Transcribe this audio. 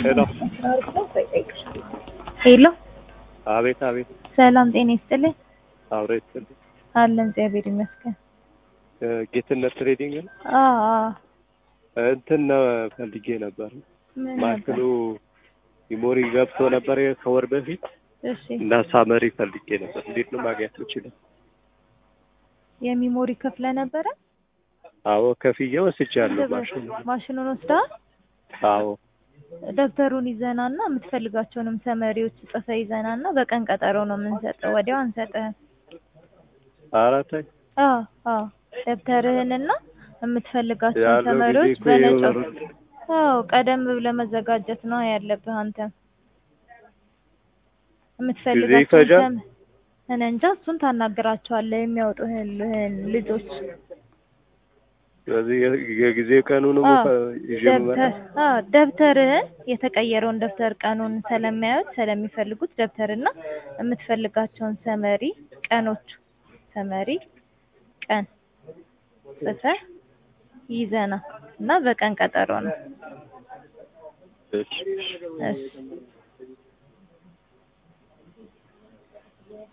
ሄሎ ሄሎ አቤት አቤት ሰላም ጤና ይስጥልኝ። አብረ ይስጥልኝ አለን እግዚአብሔር ይመስገን። እ ጌትነት ትሬዲንግ ነው አዎ አዎ። እንትን ነው ፈልጌ ነበር ምን ማሽኑ ነበር? ሚሞሪ ገብቶ ነበር ከወር በፊት እሺ እና ሳመሪ ፈልጌ ነበር እንዴት ነው ማግኘት የምችለው የሚሞሪ ከፍለ ነበረ? አዎ ከፍዬ ወስጃለሁ ማሽኑ ማሽኑን ወስደሃል? አዎ ደብተሩን ይዘናና የምትፈልጋቸውንም ሰመሪዎች ጽፈ ይዘናና በቀን ቀጠሮ ነው የምንሰጠው። ወዲያው አንሰጥህም። አራታይ አዎ አዎ። ደብተርህንና የምትፈልጋቸውን ያለው ጊዜ ሰመሪዎች እኮ በነጭ የወር- አዎ ቀደም ብለህ መዘጋጀት ነው ያለብህ አንተ የምትፈልጋቸውን ይፈጃል? ሰም እኔ እንጃ እሱን ታናግራቸዋለህ የሚያወጡህን ልጆች ስለዚህ የ- የጊዜ ቀኑን አዎ፣ ይዤ ደብተር መመጣ አዎ ደብተርህን የተቀየረውን ደብተር ቀኑን ስለሚያዩት ስለሚፈልጉት ደብተርና የምትፈልጋቸውን ሰመሪ ቀኖች ሰመሪ ቀን ጽፈህ ይዘና እና በቀን ቀጠሮ ነው። እሺ እሺ